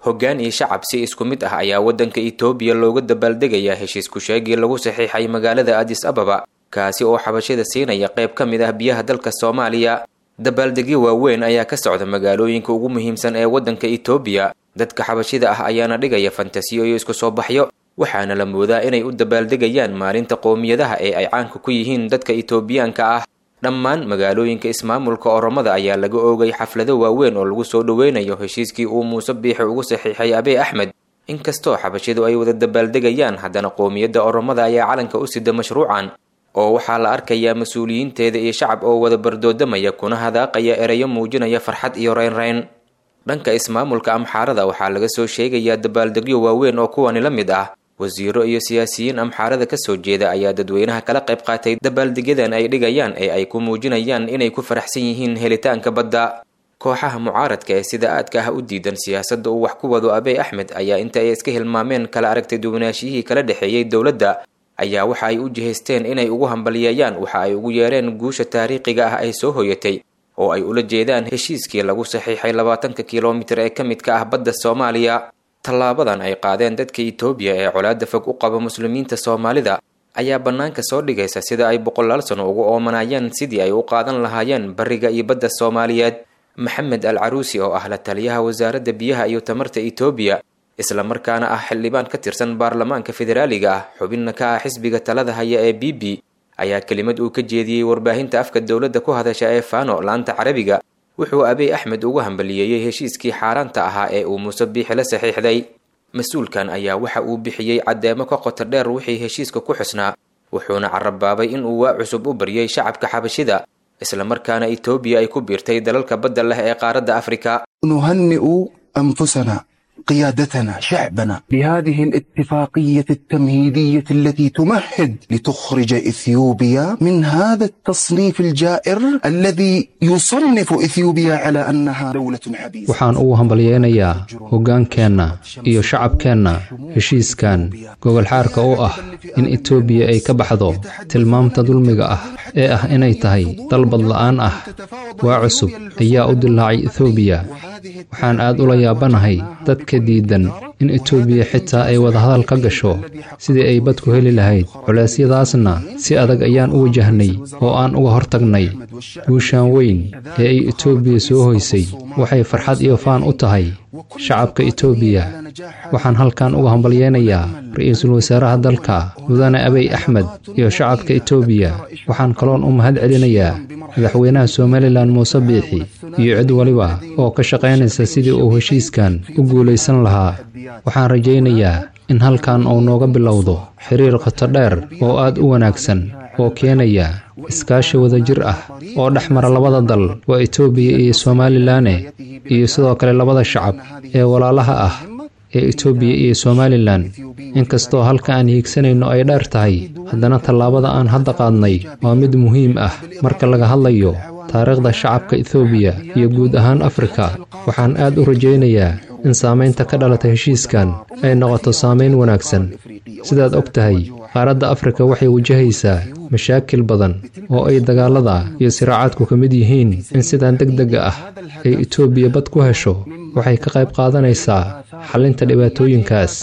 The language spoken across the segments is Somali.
hoggaan iyo shacab si isku mid ah ayaa waddanka itoobiya looga dabaaldegayaa heshiis ku-sheegii lagu saxiixay magaalada adis ababa kaasi oo xabashida siinaya qayb ka mid ah biyaha dalka soomaaliya dabaaldegyo waaweyn ayaa ka socda magaalooyinka ugu muhiimsan ee waddanka itoobiya dadka xabashida ah ayaana dhigaya fantasiyo iyo isku soo baxyo waxaana la moodaa inay u dabaaldegayaan maalinta qowmiyadaha ee ay caanka ku yihiin dadka itoobiyaanka ah dhammaan magaalooyinka ismaamulka oromada ayaa laga oogay xaflado waaweyn oo lagu soo dhoweynayo heshiiskii uu muuse biixi ugu saxiixay abey axmed inkastoo xabashidu ay wada dabaaldegayaan haddana qowmiyadda oromada ayaa calanka u sida mashruucan oo waxaa la arkayaa mas-uuliyiinteeda iyo shacab oo wada bardoodamaya kuna hadaaqaya ereyo muujinaya farxad iyo reynreyn dhanka ismaamulka amxaarada waxaa laga soo sheegayaa dabaaldegyo waaweyn oo kuwani la mid ah wasiiro iyo siyaasiyiin amxaarada kasoo jeeda ayaa dadweynaha kala qayb qaatay dabaaldegyadan ay dhigayaan ee ay ku muujinayaan inay ku faraxsan yihiin helitaanka badda kooxaha mucaaradka ee sida aadka ah u diidan siyaasadda uu wax ku wado abey axmed ayaa inta ay iska hilmaameen kala aragtay duwanaashiyihii kala dhexeeyey dowladda ayaa waxa ay u jihaysteen inay ugu hambaliyeeyaan waxa ay ugu yeereen guusha taariikhiga ah ay soo hoyatay oo ay ula jeedaan heshiiskii lagu saxiixay labaatanka kilomitir ee ka mid ka ah badda soomaaliya tallaabadan ay qaadeen dadka itoobiya ee colaadda fog u qaba muslimiinta soomaalida ayaa bannaanka soo dhigaysa sida ay boqolaal sano ugu oomanayaan sidii ay u qaadan lahaayeen bariga iyo badda soomaaliyeed maxamed al caruusi oo ah la taliyaha wasaaradda biyaha iyo tamarta itoobiya isla markaana ah xildhibaan ka tirsan baarlamaanka federaaliga ah xubinna ka ah xisbiga talada haya ee b b ayaa kelimad uu ka jeediyey warbaahinta afka dowladda ku hadasha ee fano laanta carabiga wuxuu abey axmed ugu hambaliyeeyey heshiiskii xaaraanta ahaa ee uu muuse biixi la saxiixday mas-uulkan ayaa waxa uu bixiyey caddeemo ka qoto dheer wixii heshiiska ku xusnaa wuxuuna carabaabay in uu waa cusub u baryay shacabka xabashida isla markaana itoobiya ay ku biirtay dalalka badda leh ee qaaradda afrika نهنئ أنفسنا قيادتنا شعبنا بهذه الاتفاقية التمهيدية التي تمهد لتخرج إثيوبيا من هذا التصنيف الجائر الذي يصنف إثيوبيا على أنها دولة حبيسة waxaan ugu hambalyeynayaa hoggaankeenna iyo shacabkeenna heshiiskan gogolxaarka oo ah in etoobiya ay ka baxdo tilmaamta dulmiga ah ee ah inay tahay dalbad la'aan ah waa cusub ayaa u dilaacay etoobiya waxaan aad ula yaabanahay dadka diidan in etoobiya xitaa ay wadahadal ka gasho sidii ay badku heli lahayd culeysyadaasna si adag ayaan u wajahnay oo aan uga hortagnay guushaan weyn ee ay etoobiya soo hoysay waxay farxad iyo faan u tahay shacabka etoobiya waxaan halkan uga hambalyeynayaa ra-iisul wasaaraha dalka mudane abey axmed iyo shacabka etoobiya waxaan kaloon u mahad celinayaa madaxweynaha somalilan muuse biixi iyo cid waliba oo ka shaqaynaysa sidii uu heshiiskan u guulaysan lahaa waxaan rajaynayaa in halkan uu nooga bilowdo xiriir qoto dheer oo aad u wanaagsan oo keenaya iskaashi wadajir ah oo dhex mara labada dal waa etoobiya iyo somalilanne iyo sidoo kale labada shacab ee walaalaha ah ee etoobiya iyo somalilan inkastoo halka aan hiigsanayno ay dheer tahay haddana tallaabada aan hadda qaadnay waa mid muhiim ah marka laga hadlayo taariikhda shacabka etoobiya iyo guud ahaan afrika waxaan aad u rajaynayaa in saamaynta ka dhalata heshiiskan ay noqoto saamayn wanaagsan sidaad og tahay qaaradda afrika waxay wajahaysaa mashaakil badan oo ay dagaalada iyo siraacaadku ka mid yihiin in sidan deg dega ah ay etoobiya bad ku hesho waxay ka qayb qaadanaysaa xallinta dhibaatooyinkaas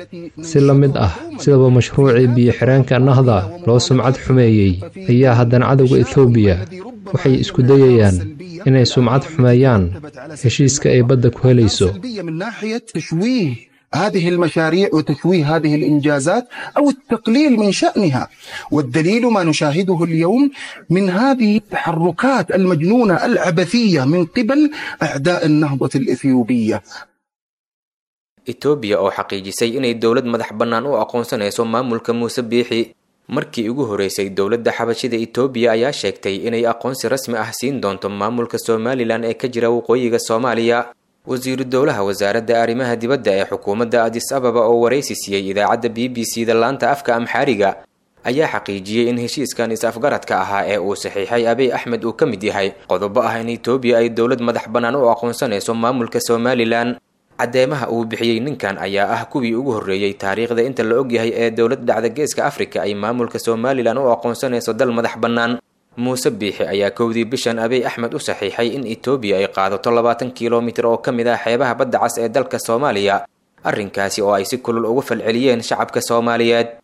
si la mid ah sidaba mashruucii biyo-xireenka nahda loo sumcad xumeeyey ayaa haddana cadowga etoobiya waxay isku dayayaan inay sumcad xumeeyaan heshiiska ay badda ku helayso من ناحية تشويه هذه المشاريع وتشويه هذه الإنجازات أو التقليل من شأنها والدليل ما نشاهده اليوم من هذه التحركات المجنونة العبثية من قبل أعداء النهضة الإثيوبية etoobiya oo xaqiijisay inay dowlad madax bannaan u aqoonsanayso maamulka muuse biixi markii ugu horeysay dowladda xabashida etoobiya ayaa sheegtay inay aqoonsi rasmi ah siin doonto maamulka somalilan ee ka jira waqooyiga soomaaliya wasiiru dowlaha wasaaradda arrimaha dibadda ee xukuumadda adis ababa oo waraysi siiyey idaacadda b b c da laanta afka amxaariga ayaa xaqiijiyey in heshiiskan is-afgaradka ahaa ee uu saxiixay abey axmed uu ka mid yahay qodobo ah in etoobiya ay dowlad madax bannaan u aqoonsanayso maamulka somalilan caddeemaha uu bixiyey ninkan ayaa ah kuwii ugu horreeyey taariikhda inta la ogyahay ee dowlad dhacda geeska afrika ay maamulka somalilan u aqoonsanayso dal madax bannaan muuse biixi ayaa kowdii bishan abiy axmed u saxiixay in etoobiya ay qaadato labaatan kilomitir oo ka mid ah xeebaha badda cas ee dalka soomaaliya arrinkaasi oo ay si kulul ugu falceliyeen shacabka soomaaliyeed